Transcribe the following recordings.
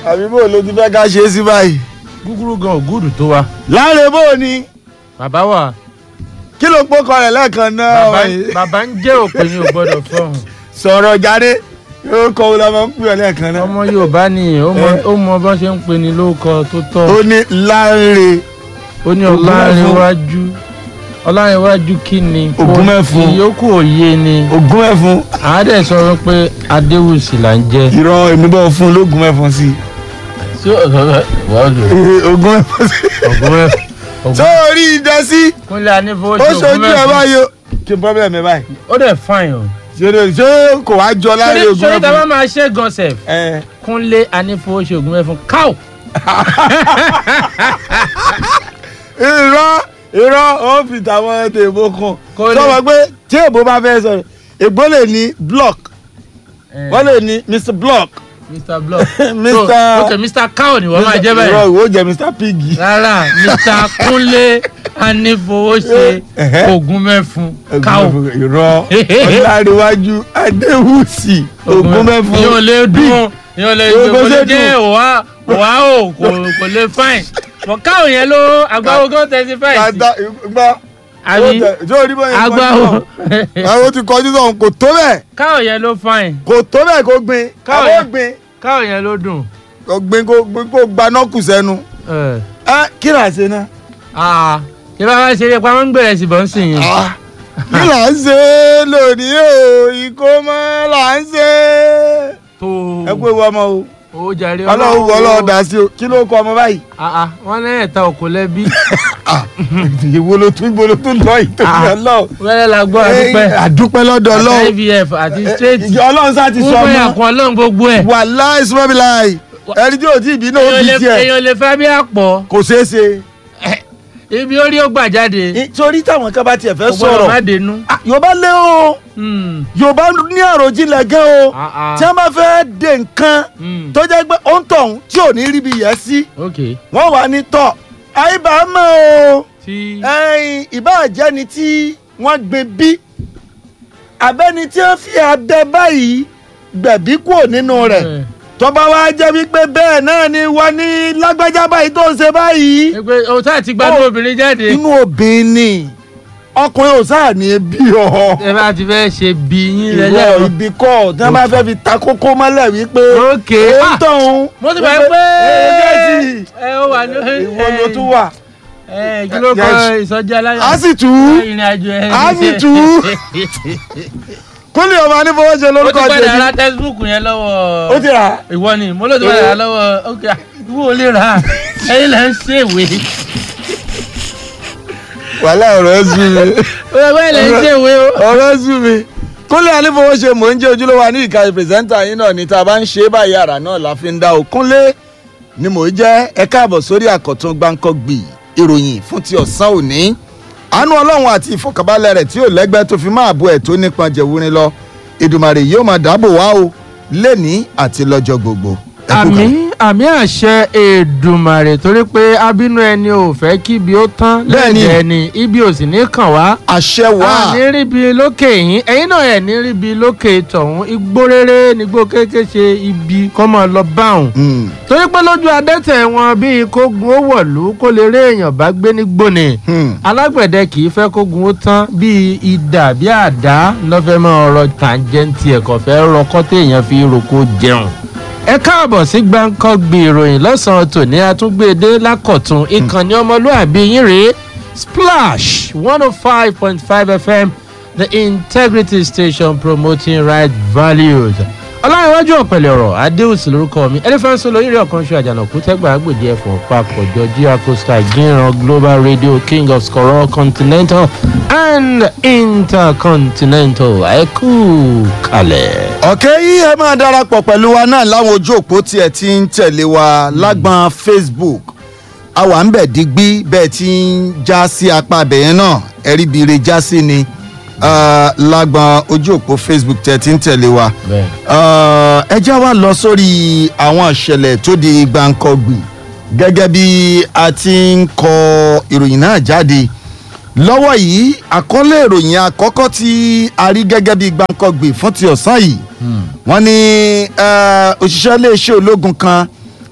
àbí bó ló ti fẹ́ ká ṣe é sí báyìí. gúgúrú gan ògúdù tó wa láre bó ni bàbá wa kí ló pọ́kọ rẹ̀ lẹ́ẹ̀kan náà bàbá wọ̀nyí? bàbá ń jẹ́ òpè ní ò gbọ́dọ̀ fọ́hùn sọ̀rọ̀ jáde yóò kọ́ ọ́ la máa ń pè ọ́ lẹ́ẹ̀kan náà. ọmọ yorùbá ni ó mọ Eh. ó mọ bá ṣe ń pè ní lóòkọ tó tọ́ ó ní láre ó ní Ògúnmẹ́fun. ọlárẹ̀wájú ọlárẹ̀wájú kí ni Ògúnmẹ́fun. ìyókù òye ni ogún ẹ̀fún àádẹ́ sọ pé adéwùsì là ń jẹ́ ìrọ̀ èmi bọ́ fún lógún ẹ̀fún sí tí wọ́n lò ogún ẹ̀fún sí. ògúnmẹ́fun sórí ìdásí kúnlẹ̀ anífowóṣe ó ṣojú ẹ̀ ògúnmẹ́fun báyìí o kí n problem ẹ̀ báyìí ó dẹ̀ fine o ṣé ṣé kò wá jọ láre sórí ogún sórí tá a bá ẹ̀fún. máa ṣe gan sef ẹ kúnlẹ̀ anífowóṣe ògúnmẹ́fun káò irọ́ irọ́ ó fi tàwọn tèèbó kan Kò lè- sọ pé tí èbó bá fẹ́ sọ̀rọ̀ èbó lè ní block wọ́n lè ní mr block mr block Mr. so ok mr cow ni wọ́n máa jẹ́ irọ́ báyìí ìwọ jẹ́ mr piggy. rárá mr kúnlé anífowóṣe Ẹ̀hẹ́. ògúnmẹ́fun cow irọ́ ọ̀làríwájú adéwùsì ògúnmẹ́fun yóò lè dùn yóò lè Yóò kò bó lè ṣe jẹ́ dùn. òwá òwá o kò kò lè fine but cow yẹn ló agbáwo gan thirty five kàdá gbọ́ àbí tó rí bóyá agbáwo àwọn ti kọjú sọ̀hún kò tó bẹ́ẹ̀ cow yẹn ló fine kò tó bẹ́ẹ̀ kó gbin Káwọ̀ àbó yẹn. gbin cow yẹn ló dùn. kò gbin kó gbin kó gbaná kù sẹ́nu ẹ ẹ kí là ń ṣe náà. ah ṣé bá wá ṣeré pa máa ń gbèrè sí bọ́ ń sìn yẹn. Ah, kí là ń ṣe lónìí o ìkómọ là ń ṣe. tó ẹ kú ewu ọmọ o o jàre ọlọ́run wọ ọlọ́run dá sí o kí ló kọ ọmọ báyìí. ah ah wọn lẹ́yìn ẹ̀ta òkú lẹ́bí ìwo ló tún ìwo ló tún lọ ìtòkì Ah. ọlọ́run. wẹ́rẹ́ la gbọ́ àdúpẹ́ àdúpẹ́ lọ́dọ̀ àti ọlọ́run. ivf àti straight ìjọ ọlọ́run sá ti fún sọ bóyá ọmọ kan ọlọ́run gbogbo ẹ̀. wàláì sọ́bìláì ẹni tí ò tí ì bí náà ó èèyàn bí lè tiẹ̀ èèyàn lè fẹ́ bí àpọ̀ kò ṣeé ṣe. ibi orí ó gbà jáde I- torí táwọn kan bá tiẹ̀ fẹ́ kò gbọ́dọ̀ má sọ̀rọ̀ dénú. Ah, yorùbá lé o Hmm, yorùbá ní àròjinlẹ̀ gan o ah, ah. tí wọ́n bá fẹ́ de nǹkan Hmm, tó jẹ́ pé ó ń tọ̀hún tí ò ní ríbi yẹ sí ok wọ́n wà ní tọ̀ àyíbá mọ́ o tí ẹ̀yìn ìbáàjẹ́ni tí wọ́n gbé bí abẹ́ni tí wọ́n fi abẹ báyìí gbẹ̀bí kúrò nínú rẹ̀ ẹ, tó bá wá jẹ́ wípé bẹ́ẹ̀ náà ni wọ́n ní lágbájá báyìí tó ń ṣe báyìí ẹ pé o tá ti gbádùn Ó, obìnrin jáde inú obìnrin ni ọkùnrin ò sáà ní bí ọ ẹ bá ti fẹ́ ṣe bí yín ìwọ lẹ́lẹ́ ibi kọ́ tí wọ́n bá fẹ́ fi ta kókó mọ́lẹ̀ wípé ok ó ń ah, tọ̀hún mo ti bẹ̀ pé ẹ ẹ ó wà ní ìwọ ló tún wà ẹ kí ló kọ Yes. ìsọjí aláyọ̀ á sì tú ìrìn àjò ẹ á sì tú kúnlẹ̀ ọmọ anífowóṣe ó ti lórúkọ padà tèmi ra textbook yẹn lọ́wọ́ ó ti rà á. ìwọ ni mo ló ti padà ra lọ́wọ́ ok ìwọ ò lè rà á ẹ̀yin là ń ṣèwé wàhálà ọ̀rọ̀ ẹ sú mi ẹ̀yin là ń ṣèwé o. ọ̀rọ̀ ẹ sú mi kúnlẹ̀ anífowóṣe mò ń jẹ́ ojúlówó wa ní ìka pírẹsẹ́ńtà yín náà ní tá a bá ń ṣe é báyìí àrà náà la fi ń dá o kúnlẹ̀ ni mò ń jẹ́ ẹ káàbọ̀ sórí àkọ́tún gbáǹkọ́gbì ìròyìn fún ti ọ̀sán òní àánú ọlọ́run àti ìfọkànbalẹ̀ rẹ̀ tí ò lẹ́gbẹ́ tó fi máa bo ẹ̀ tó nípọn jẹ̀wúrin lọ ìdùmàrè yóò máa dáàbò wá o lẹ́ni àti lọ́jọ́ gbogbo. Ẹ kú àmì kàlẹ̀. àmì àṣẹ èdùmàrè torí pé abínú ẹni ò fẹ́ kí ibi ó tán Bẹ́ẹ̀ni. lẹ́ẹ̀dẹ̀ ẹni ibi ò sì ní kàn wá. àṣẹ wà a ní ríbi lókè yín ẹ̀yin náà ẹ̀ ní ríbi lókè tọ̀hún igbó rere nígbó kéèké ṣe ibi kọ́mọ lọ báwọn. Mm, torí pé lójú adẹ́tẹ̀ wọn bíi kógun ó wọ̀lú kó lè rí èèyàn bá gbé nígbó ni mm. alágbẹ̀dẹ kì í fẹ́ kógun ó tán bíi idà bíi àdá lọ́fẹ́ máa rọ tàǹjẹ́ǹtì ẹ̀kọ́ fẹ́ rọkọ́ téèyàn fi roko jẹun. ẹ káàbọ̀ sí gbáǹkọ́gbì ìròyìn lọ́sàn-án tòní àtúngbèdé lákọ̀tún ìkànnì ọmọlúàbí yín rèé splash one oh five point five fm the integrity station promoting right values ọlọ́runwájú ọ̀pẹ̀lẹ̀ ọ̀rọ̀ adéhùsì lórúkọ mi ẹlẹ́fẹ̀ẹ́sọ lóyèrè ọ̀kan ṣe àjànàkú tẹ́gbà àgbèjì ẹ̀fọ́ papọ̀jọ gia costa gíran global radio king of scorol continental and intercontinental ẹ̀kú kalẹ̀. ọ̀kẹ́ yìí ẹ máa darapọ̀ pẹ̀lú wa náà láwọn ojú òpó tí ẹ ti ń tẹ̀lé wa lágbọ́n facebook àwa ń bẹ̀ digbí bẹ́ẹ̀ ti ń já sí apá abẹ̀yẹn náà ẹ̀rí bire já sí ni ah, lágbọ́n ojú òpó facebook tí ẹ ti ń tẹ̀lé wa Ah, ẹ já wa lọ sórí àwọn ìṣẹ̀lẹ̀ tó di gbàǹkọ̀gbì gẹ́gẹ́ bí a ti ń kọ ìròyìn náà jáde lọ́wọ́ yìí àkọlé ìròyìn àkọ́kọ́ tí a rí gẹ́gẹ́ bí gbàǹkọ̀gbì fún ti ọ̀sán yìí wọ́n ní eh, òṣìṣẹ́ iléeṣẹ́ ológun kan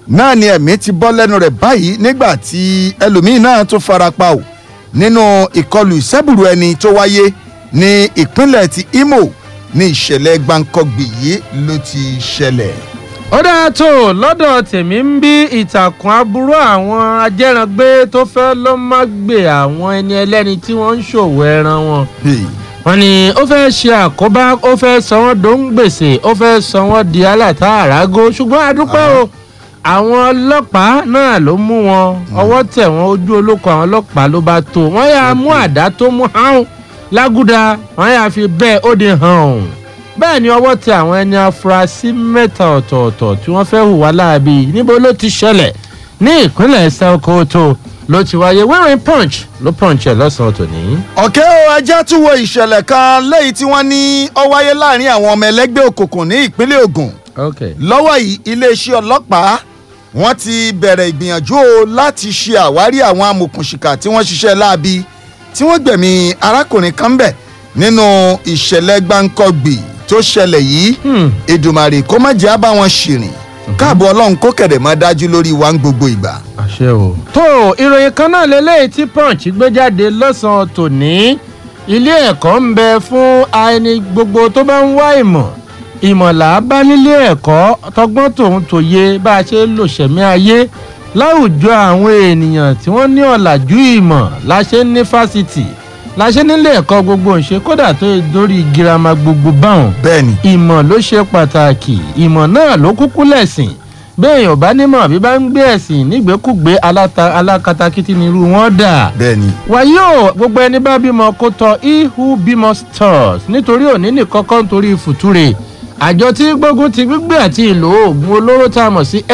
náà ni ẹ̀mí ti bọ́ lẹ́nu rẹ̀ báyìí nígbà tí ẹlòmíín náà tún farapa o nínú ìkọlù ìṣẹ́bùrú ẹni tó wáyé ní ìpínlẹ̀ ti Imo ní ìṣẹ̀lẹ̀ gbàǹkọ̀gbì yìí ló ti ṣẹlẹ̀. ó dáa tó lọ́dọ̀ tèmi ń bí ìtàkùn aburú àwọn ajẹ́rangbé tó fẹ́ ló má gbé àwọn ẹni ẹlẹ́ni tí wọ́n ń ṣòwò ẹran wọn. wọ́n ní ó fẹ́ ṣe àkóbá ó fẹ́ sọ wọ́n dó ń gbèsè ó fẹ́ sọ wọ́n di aláta àrágó ṣùgbọ́n a dúpẹ́ o àwọn ọlọ́pàá náà ló mú wọn ọwọ́ tẹ̀ wọ́n ojú olóko àwọn ọlọ́pàá ló bá tó wọ́n yà mú àdá tó mú hàn lágúdà wọ́n yà fi bẹ́ẹ̀ ó di hàn bẹ́ẹ̀ ni ọwọ́ tẹ àwọn ẹni afurasí mẹ́ta ọ̀tọ̀ọ̀tọ̀ tí wọ́n fẹ́ hùwà láabi níbo ló ti ṣẹlẹ̀ ní ìpínlẹ̀ Sokoto ló ti wáyé wẹ́rìn punch ló punch ẹ̀ lọ́sàn-án tòní. ọ̀kẹ́ o ajá tún wo ìṣẹ̀lẹ̀ kan lẹ́yìn tí wọ́n ní ó wáyé láàrin àwọn ọmọ ẹlẹ́gbẹ́ òkùnkùn ní ìpínlẹ̀ Ògùn okay. lọ́wọ́ yìí iléeṣẹ́ ọlọ́pàá wọ́n ti bẹ̀rẹ̀ ìgbìyànjú o láti ṣe àwárí àwọn amòkùnṣìkà tí wọ́n ṣiṣẹ́ láabi tí wọ́n gbẹ̀mí arákùnrin kan bẹ̀ nínú ìṣẹ̀lẹ̀ gbáǹkọ́gbì tó ṣẹlẹ̀ yìí Hmm. Èdùmàrè kó má jẹ́ àbá wọn ṣìrìn káàbọ̀ ọlọ́run kó kẹ̀dẹ̀ má dájú lórí wa ń gbogbo ìgbà. àṣẹ o. tó ìròyìn kan náà lélẹ́yìí tí punch gbé jáde lọ́sàn-án tòní ilé ẹ̀kọ́ ń bẹ fún ẹni gbogbo tó bá ń wá ìmọ̀ ìmọ̀lá bá nílé ẹ̀kọ́ tọgbọ́n tòun tòye bá a ṣe lò ṣẹ̀mí ayé láwùjọ àwọn ènìyàn tí wọ́n ní ọ̀làjú ìmọ̀ la ṣe ń ní fásitì la ṣe nílé ẹ̀kọ́ gbogbo ń ṣe kódà tó yẹ dórí girama gbogbo báwọn bẹ́ẹ̀ni ìmọ̀ ló ṣe pàtàkì ìmọ̀ náà ló kúkú lẹ̀sìn béèyàn ò bá nímọ̀ bí bá ń gbé ẹ̀sìn nígbèkúgbé aláta- alákatakítí nírú wọn dà. bẹ́ẹ̀ni wàyí o gbogbo ẹni bá bímọ kó tọ he who bímọ stars nítorí òní nìkan kọ́ nítorí fùtúrè àjọ tí gbógun ti gbígbé àti ìlò oògùn olóró tá a mọ̀ sí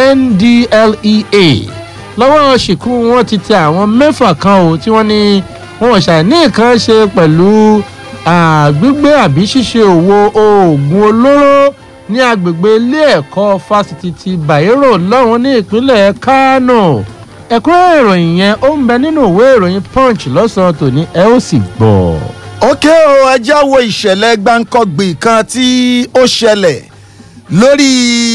NDLEA lọ́wọ́ ṣìkú wọn ti tẹ àwọn mẹ́fà kan o tí wọ́n ní wọn ò ṣàì ní nǹkan ṣe pẹ̀lú ah, gbígbé àbí ṣíṣe òwò oògùn olóró ní agbègbè ilé ẹ̀kọ́ fásitì ti Bayero lọ́hùn ní ìpínlẹ̀ Kano ẹ̀kúnrẹ́rẹ́ ìròyìn yẹn ó ń bẹ nínú ìwé ìròyìn Punch lọ́sàn-án tòní ẹ ó sì gbọ́. ókè o ẹjá wo ìṣẹ̀lẹ̀ gbáǹkọ́gbì kan tí ó ṣẹlẹ̀ lórí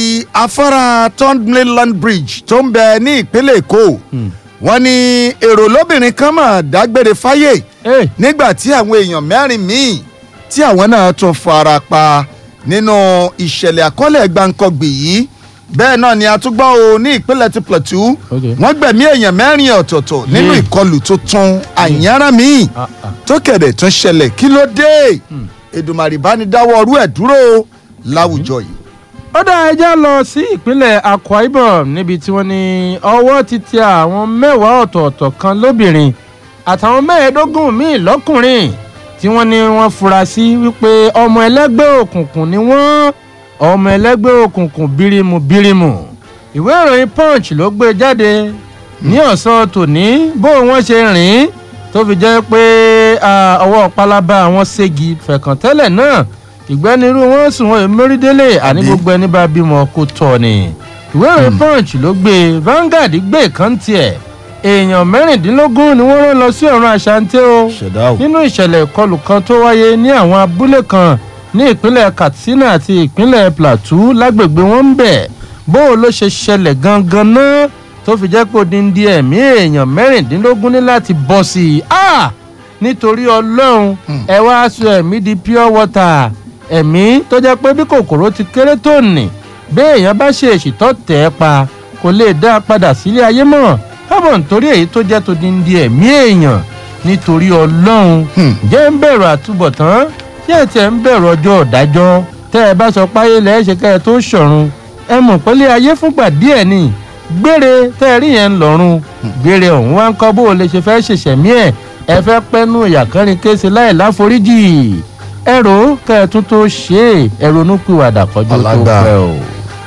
afárá third mainland bridge tó ń bẹ ní ìpínlẹ̀ èkó wọ́n ní èrò lóbìnrin kan mà dágbére fáyé Hey. nígbà tí àwọn èèyàn mẹ́rin míì tí àwọn náà tún fara pa nínú ìṣẹ̀lẹ̀ àkọọ́lẹ̀ gbáǹkọ́gbì yìí bẹ́ẹ̀ náà ni a tún gbọ́ o ní ìpínlẹ̀ ti plateau Okay. wọ́n gbẹ̀mí èèyàn mẹ́rin ọ̀tọ̀ọ̀tọ̀ nínú Yeah. ìkọlù tuntun àyànrán míì Ah, ah. tó kẹ̀dẹ̀ tún ṣẹlẹ̀ kí ló dé Èdùmàrè bá ní dáwọ́ ọrú ẹ̀ dúró láwùjọ yìí. ó dá ẹjá lọ sí ìpínlẹ̀ Akwa Ibom níbi tí wọ́n ní ọwọ́ ti tẹ àwọn mẹ́wàá ọ̀tọ̀ọ̀tọ̀ kan lóbìnrin àtàwọn mẹ́ẹ̀ẹ́dógún míì lọ́kùnrin tí wọ́n ní wọ́n fura sí wípé ọmọ ẹlẹ́gbẹ́ òkùnkùn ni wọ́n ọmọ ẹlẹ́gbẹ́ òkùnkùn bírímù bírímù ìwé ìròyìn Punch ló gbé jáde ní ọ̀sán tòní bó wọ́n ṣe rìn tó fi jẹ́ pé ah, ọwọ́ pálábá àwọn ségi fẹ̀kàntẹ́lẹ̀ náà ìgbẹ́nirú wọn sùn wọn èmérídélé àní Àbí? gbogbo ẹni bá bímọ kó tọ́ ni ìwé ìròyìn Punch ló gbé Vanguard gbé kan tiẹ̀ èèyàn mẹ́rìndínlógún ni wọ́n rán lọ sí ọ̀run àṣàǹtẹ̀ o ṣẹ̀dá o. nínú ìṣẹ̀lẹ̀ ìkọlù kan tó wáyé ní àwọn abúlé kan ní ìpínlẹ̀ Katsina àti ìpínlẹ̀ Plateau lágbègbè wọn ń bẹ̀ bó o ló ṣe ṣẹlẹ̀ gangan náà tó fi jẹ́ pé odindi ẹ̀mí èèyàn mẹ́rìndínlógún ní láti bọ́ sí i Ah! nítorí Ọlọ́run ẹ wá sọ ẹ̀mí di pure water ẹ̀mí tó jẹ́ pé bí kòkòrò ti kéré tó nì bí èèyàn bá ṣe èṣìtọ́ tẹ̀ ẹ́ pa kò lè dá a padà sílé ayé mọ́ kábọ̀ nítorí èyí tó jẹ́ todindi ẹ̀mí èèyàn nítorí ọlọ́run Hmm. jẹ́ ń bẹ̀rù àtúbọ̀tán tí ẹ̀ tiẹ̀ ń bẹ̀rù ọjọ́ ọ̀dájọ́ tẹ́ ẹ bá sọ páyé lẹ́ẹ̀ ṣe kẹ́ ẹ tó ṣọ̀run ẹ mọ̀ pé lé ayé fúngbà díẹ̀ ni gbére tẹ́ ẹ rí yẹn ń lọ́rùn gbére ọ̀hún wá ń kọ́ bó o lè ṣe fẹ́ ṣẹ̀ṣẹ̀mí ẹ̀ ẹ fẹ́ pẹ́nu ìyàkánrin kése láì láforíjì ẹ rò ó kẹ́ ẹ tún tó ṣe é ẹ ronú pìwàdà kọjú tó Alágbà. pẹ́ o.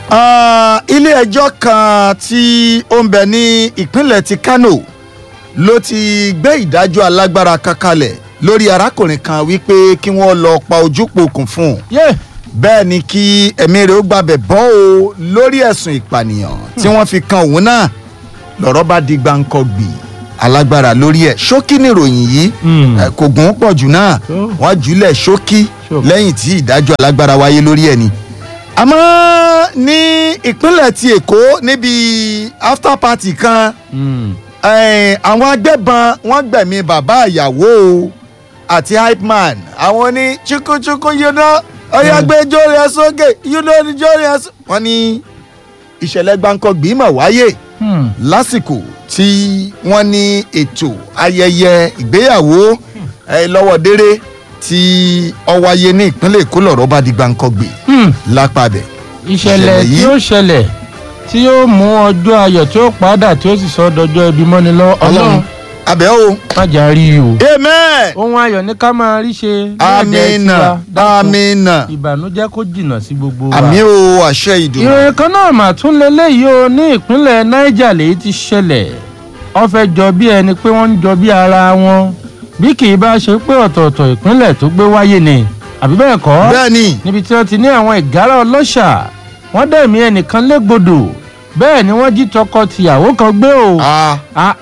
Ah, ilé ẹjọ́ kan tí ó ń bẹ ní ìpínlẹ̀ ti Kano ló ti gbé ìdájọ́ alágbára kan kalẹ̀ lórí arákùnrin kan wípé kí wọ́n lọ pa ojúpokùn fún un yé bẹ́ẹ̀ ni kí ẹ̀mí rẹ̀ ó gbàbẹ̀ bọ́ o lórí ẹ̀sùn ìpànìyàn tí wọ́n fi kan òun náà lọ́rọ̀ bá di gbàǹkọ̀gbì alágbára lórí ẹ̀ ṣókí nìròyìn yìí Hmm. ẹ̀, kò gùn pọ̀ jù náà Tó. wọ́n jùlẹ̀ ṣókí Ṣókí. lẹ́yìn tí ìdájọ́ alágbára wáyé lórí ẹ̀ ni àmọ́ ní ìpínlẹ̀ ti èkó níbi after party kan Hmm. eh, àwọn agbébọn wọ́n gbẹ̀mí bàbá ìyàwó o àti hype man àwọn ní chukuchuku you know ọyọ gbé jórí ẹ sókè you know ní jórí ẹ sókè. wọ́n ní ìṣẹ̀lẹ̀ gbáǹkọ́gbì mọ̀ wáyé Hmm. lásìkò tí wọ́n ní ètò ayẹyẹ ìgbéyàwó eh, lọ́wọ́déré tí ó wáyé ní ìpínlẹ̀ èkó lọ́rọ̀ bá di gbáǹkọ́gbì Hmm. lápàbẹ̀. ìṣẹ̀lẹ̀ Ìṣẹ̀lẹ̀ tí yìí- ó ṣẹlẹ̀ tí ó mú ọjọ́ ayọ̀ tí ó padà tí ó sì sọ dọjọ́ ibi mọ́ni lọ ọlọ́run abẹ́ o. májà rí i o. amen. ohun ayọ̀ ní ká máa rí ṣe. lẹ́ẹ̀dẹ̀ amina tiwa. Dákun, amina ìbànújẹ́ kó jìnnà sí gbogbo wa. àmì o àṣẹ ìdùnnú. ìròyìn kan náà mà tún leléyìí o ní ìpínlẹ̀ niger lèyí ti ṣẹlẹ̀ wọ́n fẹ́ jọ bí ẹni pé wọ́n ń jọ bí ara wọn bí kì í bá ṣe pé ọ̀tọ̀ọ̀tọ̀ ìpínlẹ̀ tó gbé wáyé ni àbí bẹ́ẹ̀ kọ́ bẹ́ẹ̀ ni níbi tí wọ́n ti ní àwọn ìgárá ọlọ́ṣà wọ́n dẹ̀mí ẹnìkan légbodò bẹ́ẹ̀ ni wọ́n jí tọkọ-tìyàwó kan gbé o a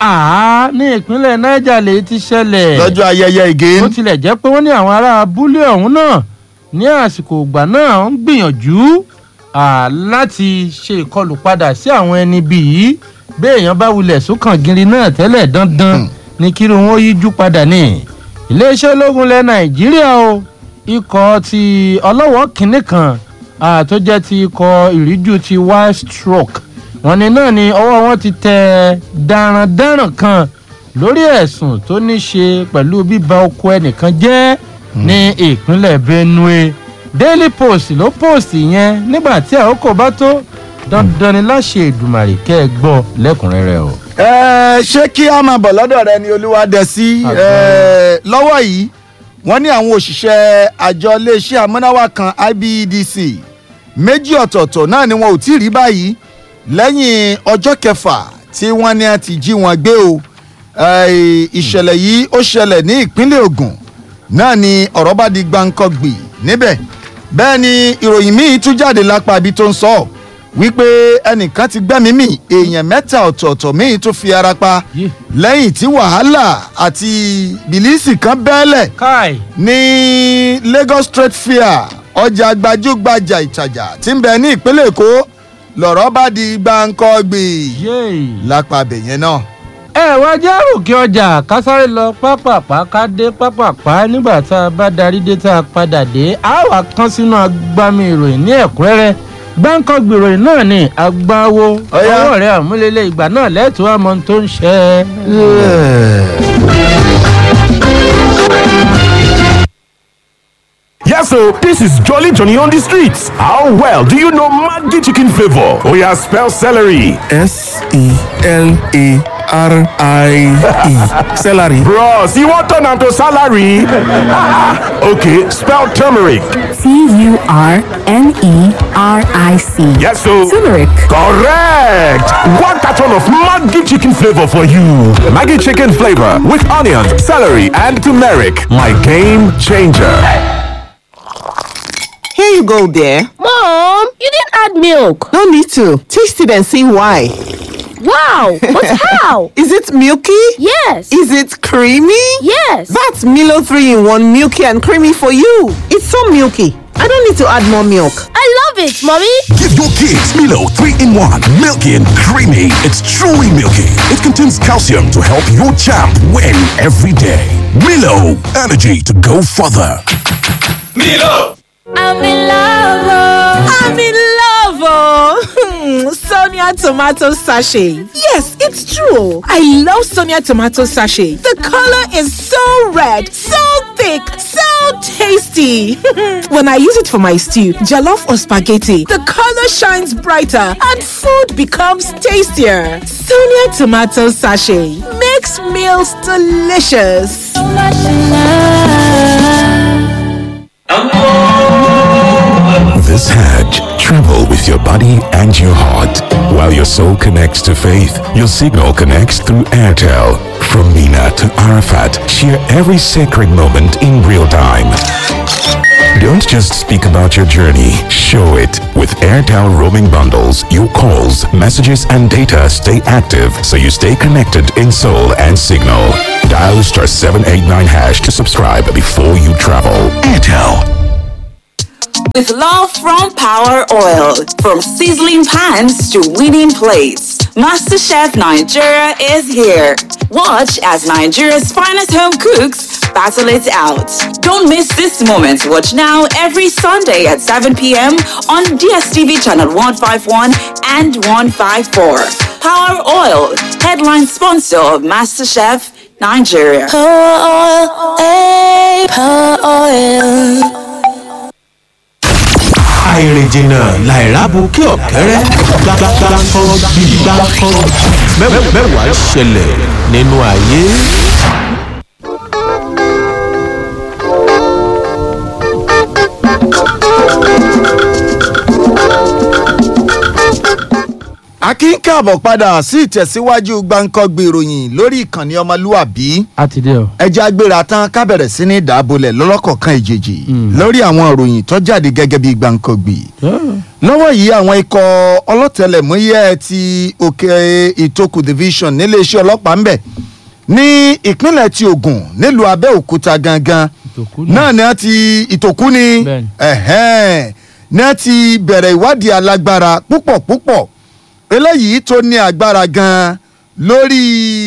àá ní ìpínlẹ̀ niger lèyí ti ṣẹlẹ̀ lọ́jọ́ ayẹyẹ ìgé bó tilẹ̀ jẹ́ pé wọ́n ní àwọn ará abúlé ọ̀hún náà ní àsìkò ìgbà náà ń gbìyànjú à, láti ṣe ìkọlù padà sí àwọn ẹni bíi bí èèyàn bá wulẹ̀ sókàn gírí náà tẹ́lẹ̀ dandan Hmm. ní kí wọn ó yíjú padà ní. iléeṣẹ́ ológun ilẹ̀ nàìjíríà o ikọ̀ ti ọlọ́wọ́ kìnínní kan à, tó jẹ́ ti ikọ̀ ìríjú ti wild stroke wọn ni náà ni ọwọ́ wọn ti tẹ darandaran kan lórí ẹ̀sùn tó ní ṣe pẹ̀lú bíba oko ẹnìkan jẹ́ ní ìpínlẹ̀ benue daily post ló post yẹn nígbà tí àkókò bá tó dandan ni láṣẹ ìdùmàrè kẹ́ ẹ gbọ́ lẹ́kùnrẹ́rẹ́ o. ẹ ṣé kí a máa bọ̀ lọ́dọ̀ rẹ ni olúwa dẹ sí Àgbà. ẹ, lọ́wọ́ yìí wọ́n ní àwọn òṣìṣẹ́ àjọ iléeṣẹ́ amúnáwá kan ibedc méjì ọ̀tọ̀ọ̀tọ̀ náà ni wọn ò tí ì rí báyìí lẹ́yìn ọjọ́ kẹfà tí wọ́n ní a ti jí wọn gbé o Ẹ, ìṣẹ̀lẹ̀ yìí ó ṣẹlẹ̀ ní ìpínlẹ̀ Ògùn náà ni ọ̀rọ̀ bá di gbáǹkọ́gbì níbẹ̀ bẹ́ẹ̀ ni ìròyìn míì tún jáde lápá ibi tó ń sọ wípé ẹnìkan ti gbẹ́mìí mì èèyàn mẹ́ta ọ̀tọ̀ọ̀tọ̀ míì tún fi ara pa Yé. lẹ́yìn tí wàhálà àti bìlísì kan bẹ́ẹ̀lẹ̀ káì ní Lagos Trade Fair ọjà gbajúgbajà ìtajà tí ń bẹ ní ìpínlẹ̀ Èkó lọ̀rọ̀ bá di gbáǹkọ́gbì yéè. lápá abẹ̀yẹn náà. ẹ wá jẹ́ òkè ọjà ká sáré lọ pápápá ká dé pápápá nígbà tá a bá darí dé tá a padà dé a wà kán sínú agbami ìròyìn ní ẹ̀kúnrẹ́rẹ́ gbáǹkọ́ gbèròyìn náà ní agbáwo Ọ̀yá. ọwọ́ rẹ̀ àmúlélẹ̀ ìgbà náà lẹ́tọ̀ọ́ àmọ́ tó ń ṣe é. Yes, so this is Jolly Johnny on the streets. How well do you know Maggi chicken flavor? Oh yeah, spell celery. S E L A R I E. Celery. Bros, you want turn am to salary? okay, spell turmeric. T U R N E R I C. Yes, so Turmeric. correct. One carton of Maggi chicken flavor for you. Maggi chicken flavor with onions, celery, and turmeric. My game changer. Here you go, dear. Mom, you didn't add milk. No need to. Taste it and see why. Wow, but how? Is it milky? Yes. Is it creamy? Yes. That's Milo 3 in 1 milky and creamy for you. It's so milky. I don't need to add more milk. I love it, Mommy. Give your kids Milo 3 in 1. Milky and creamy. It's truly milky. It contains calcium to help your champ win every day. Milo, energy to go further. I'm in love. I'm in love, oh. Sonia tomato sachet. Yes, it's true. I love Sonia tomato sachet. The color is so red, so thick, so tasty. when I use it for my stew, jollof or spaghetti, the color shines brighter and food becomes tastier. Sonia tomato sachet makes meals delicious. This Hajj, travel with your body and your heart. While your soul connects to faith, your signal connects through Airtel. From Mina to Arafat, share every sacred moment in real time. Don't just speak about your journey, show it. With Airtel roaming bundles, your calls, messages, and data stay active so you stay connected in soul and signal. Dial star 789 hash to subscribe before you travel. Airtel. With love from Power Oil, from sizzling pans to winning plates, MasterChef Nigeria is here. Watch as Nigeria's finest home cooks battle it out. Don't miss this moment. Watch now every Sunday at 7 p.m. on DSTV channel 151 and 154. Power Oil, headline sponsor of MasterChef Nigeria. Power oil, eh, power oil. àìrìnjìnà làìrábù kí ọ̀kẹ́rẹ́ gbàgbàgbàkọ́ bí gbàkọ́ mẹ́wàá ṣẹlẹ̀ nínú ayé. akin káàbọ̀ padà sí ìtẹ̀síwájú gbàǹkọ́gbè ìròyìn lórí ìkànnì ọmọlúwàbí a ti dé o. ẹja agbéra tán ká bẹ̀rẹ̀ sí ní ìdábolẹ̀ lọ́lọ́kọ̀ọ̀kan ìjèjì lórí àwọn ìròyìn tó jáde gẹ́gẹ́ bí gbàǹkọ́gbè lọ́wọ́ yìí àwọn ikọ̀ ọlọ́tẹlẹ̀múyẹ́ ti òkè ìtòkù division níléeṣẹ́ ọlọ́pàá ń bẹ̀ ní ìpínlẹ̀ ti Ògùn nílùú Abẹ́òkúta gangan náà ni wọ́n ti ìtòkú ni ẹ̀hẹ́n ni wọ́n ti bẹ̀rẹ̀ ìwádìí alágbára púpọ̀ púpọ̀ eléyìí tó ní agbára gan lórí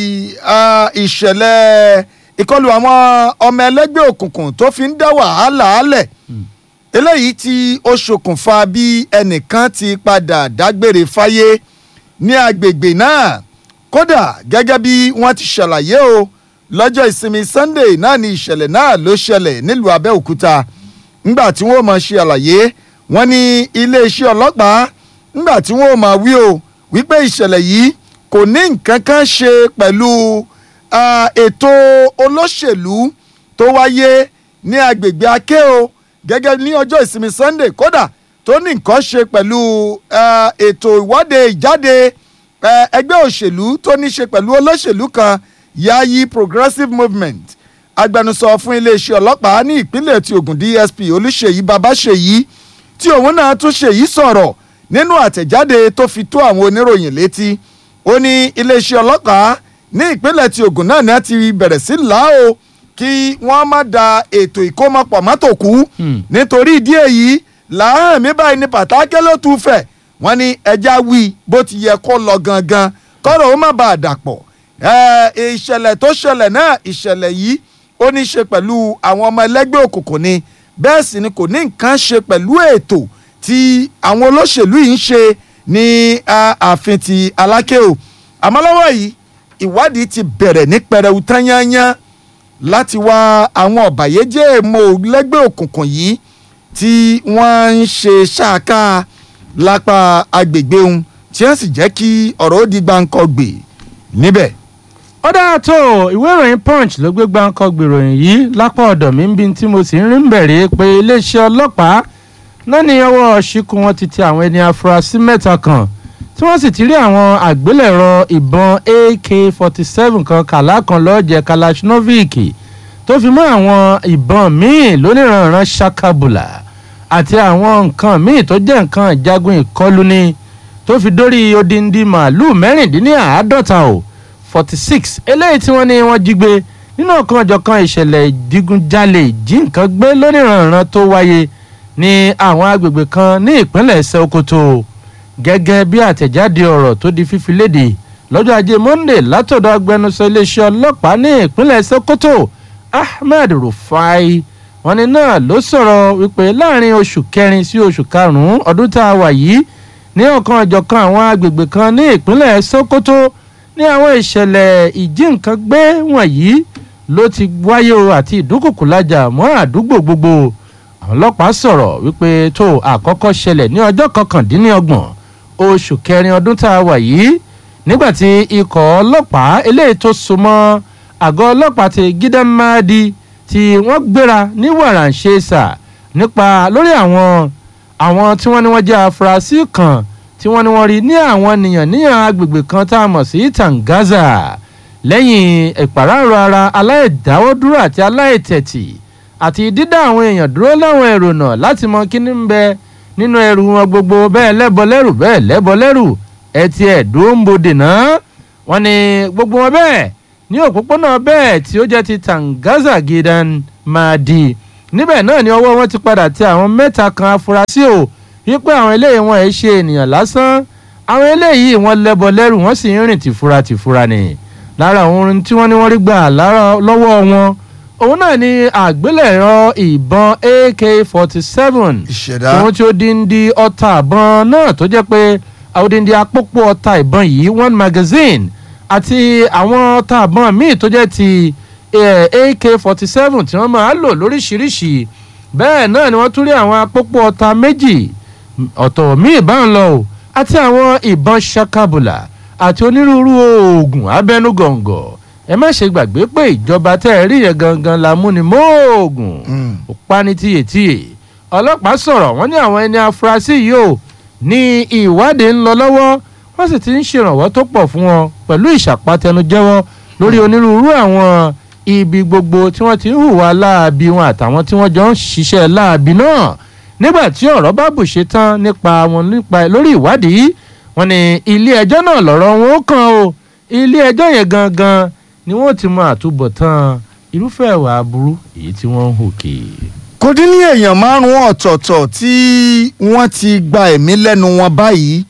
ah, ìṣẹ̀lẹ̀ ìkọlù àwọn ọmọ ẹlẹ́gbẹ́ òkùnkùn tó fi ń dá wàhálà álẹ̀ eléyìí tí ó ṣokùnfà bí ẹnìkan ti padà dágbére fáyé ní agbègbè náà kódà gẹ́gẹ́ bí wọ́n ti ṣàlàyé o lọ́jọ́ ìsinmi Sunday náà ni ìṣẹ̀lẹ̀ náà ló ṣẹlẹ̀ nílùú Abẹ́òkúta ńgbà tí wọ́n mọ̀ ṣe àlàyé wọ́n ní iléeṣẹ́ ọlọ́pàá ńgbà tí wọ́n mọ̀ wí o wípé ìṣẹ̀lẹ̀ yìí kò ní nǹkan kan ṣe pẹ̀lú ah, ètò olóṣèlú tó wáyé ní agbègbè Akéo gẹ́gẹ́ ní ọjọ́ ìsinmi Sunday kódà tó ní nǹkan ṣe pẹ̀lú ah, ètò ìwọ́de ìjáde eh, ẹgbẹ́ òṣèlú tó ní ṣe pẹ̀lú olóṣèlú kan Yayi Progressive Movement agbẹnusọ fún iléeṣẹ́ ọlọ́pàá ní ìpínlẹ̀ ti Ògùn DSP Olúṣèyí Babáṣèyí tí òun náà tún ṣèyí sọ̀rọ̀ nínú àtẹ̀jáde tó fi tó àwọn oníròyìn létí ó ní iléeṣẹ́ ọlọ́pàá ní ìpínlẹ̀ ti Ògùn náà ni a ti bẹ̀rẹ̀ sí là ó kí wọ́n má da ètò ìkómọpọ̀ mọ́tò kú nítorí ìdí èyí làárẹ̀ mi báyìí ní pàtàkì ló tún fẹ̀ wọ́n ní ẹja wí bó ti yẹ kó lọ gangan kọ́rọ̀ ó má bàa dàpọ̀ ẹ̀, ìṣẹ̀lẹ̀ tó ṣẹlẹ̀ náà ìṣẹ̀lẹ̀ yìí ó ní í ṣe pẹ̀lú àwọn ọmọ ẹlẹ́gbẹ́ òkùnkùn ni bẹ́ẹ̀ sì ni kò ní nǹkan ṣe pẹ̀lú ètò tí àwọn olóṣèlú yìí ń ṣe ní ah, ààfin ti Aláké o àmọ́ lọ́wọ́ yìí ìwádìí ti bẹ̀rẹ̀ ní pẹrẹu tányányán láti wá àwọn ọ̀bàyéjẹ́ èèmọ̀ lẹ́gbẹ́ òkùnkùn yìí tí wọ́n ń ṣe ṣáàká lápá agbègbè ohun tí wọ́n sì jẹ́ kí ọ̀rọ̀ ó di gbàǹkọ̀gbè níbẹ̀. ó dáa tó ìwé ìròyìn punch ló gbé gbáǹkọ gbèròyìn yìí lápá ọ̀dọ̀ mi ń bí tí mo sì ń rí ń bẹ̀rẹ̀ pé iléeṣẹ́ ọlọ́pàá náà ní ọwọ́ ṣìkú wọn ti tẹ àwọn ẹni afurasí mẹ́ta kan tí wọ́n sì ti rí àwọn àgbélẹ̀rọ ìbọn ak-47 kan kàlá kan lọ́ọ̀jẹ̀ kalashinovic tó fi mọ́ àwọn ìbọn míì lóníranran ṣakabula àti àwọn nǹkan míì tó jẹ́ nǹkan ìjagun ìkọlù ni tó fi dórí odindi màálùú mẹ́rìndínláàádọ́ta o forty six eléyìí tí wọ́n ní wọ́n jí gbé nínú ọ̀kan ọ̀jọ̀kan ìṣẹ̀lẹ̀ ìdígunjalè ìjí nǹkan gbé lóníranran tó wáyé ní àwọn agbègbè kan ní ìpínlẹ̀ Sokoto gẹ́gẹ́ bí àtẹ̀jáde ọ̀rọ̀ tó di fífi léde lọ́jọ́ ajé Monday látọ̀dọ̀ agbẹnusọ iléeṣẹ́ ọlọ́pàá ní ìpínlẹ̀ Sokoto Ahmed Rufai wọ́n ní náà ló sọ̀rọ̀ wípé láàrin oṣù kẹrin sí oṣù karùn-ún ọdún tá a wà yìí ní ọ̀kan ọ̀jọ̀kan àwọn agbègbè kan ní ìpínlẹ̀ Sokoto ní àwọn ìṣẹ̀lẹ̀ ìjí nǹkan gbé wọ̀nyí ló ti wáyé o àti ìdúnkùkù lájà mọ́ àdúgbò gbogbo àwọn ọlọ́pàá sọ̀rọ̀ wípé tó àkọ́kọ́ ṣẹlẹ̀ ní ọjọ́ kọkàndínlọ́gbọ̀n oṣù kẹrin ọdún tá a wà yìí nígbàtí ikọ̀ ọlọ́pàá eléyìí tó so mọ́ àgọ́ ọlọ́pàá ti gídámádì tí wọ́n gbéra ní wàràǹṣeṣà nípa lórí àwọn àwọn tí wọ́n ní wọ́n jẹ́ afurasí kan tí wọ́n ní wọ́n rí ní àwọn nìyàn níyàn agbègbè kan tá a mọ̀ sí Tangaza lẹ́yìn ìpàráàrọ̀ ara aláìdáwọ́dúró àti aláìtẹ̀tì àti dídá àwọn èèyàn dúró láwọn èrò náà láti mọ kíní ń bẹ nínú ẹrù wọn gbogbo bẹ́ẹ̀ lẹ́bọ lẹ́rù bẹ́ẹ̀ lẹ́bọ lẹ́rù ẹ ti ẹ̀ dúró ń bodè náà wọ́n ní gbogbo wọn bẹ́ẹ̀ ní òpópónà bẹ́ẹ̀ tí ó jẹ́ ti Tangaza Gidan Madi níbẹ̀ náà ni ọwọ́ wọn ti padà tẹ àwọn mẹ́ta kan afurasí o wípé àwọn eléyìí wọn ẹ̀ ṣe ènìyàn lásán àwọn eléyìí wọn lẹ́bọ lẹ́rù wọ́n sì ń rìn tìfura tìfura ni lára àwọn orin tí wọ́n ní wọ́n rí gbà lára lọ́wọ́ wọn òun náà ni àgbélẹ̀rọ ìbọn ak forty seven ìṣẹ̀dá tòun tí ó dín di ọta ìbọn náà tó jẹ́ pé àwòdìndí apópó ọta ìbọn yìí one magazine àti àwọn ọta ìbọn míì tó jẹ́ ti ak forty seven tí wọ́n máa lò lóríṣiríṣi bẹ́ẹ̀ náà ni wọ́n tún rí àwọn apópó ọta méjì ọ̀tọ̀ míì bá ń lọ o àti àwọn ìbọn ṣakabula àti onírúurú oògùn abẹnugọ̀ngọ̀ ẹ má ṣe gbàgbé pé ìjọba tẹ́ ẹ rí yẹn gangan la mú ni mọ́ọ̀gùn ó pa ní tíyetíye ọlọ́pàá sọ̀rọ̀ wọ́n ní àwọn ẹni afurasí yìí ò ní ìwádìí ń lọ lọ́wọ́ wọ́n sì ti ń ṣèrànwọ́ tó pọ̀ fún wọn pẹ̀lú ìṣàpàtẹnujẹ́wọ́ lórí onírúurú àwọn ibi gbogbo tí wọ́n ti ń hùwà láabi wọn àtàwọn tí wọ́n jọ ń ṣiṣẹ́ láabi náà nígbà tí ọ̀rọ̀ bá bùṣe tán nípa wọn nípa lórí ìwádìí wọn ní ilé ẹjọ́ náà lọ́rọ̀ wọn ó kàn o ilé ẹjọ́ yẹn gangan ni wọ́n ti mọ àtúbọ̀tán irúfẹ́ ìwà aburú èyí tí wọ́n ń hù kì í. kò dín ní èèyàn márùn-ún ọ̀tọ̀ọ̀tọ̀ tí wọ́n ti gba ẹ̀mí lẹ́nu wọn báyìí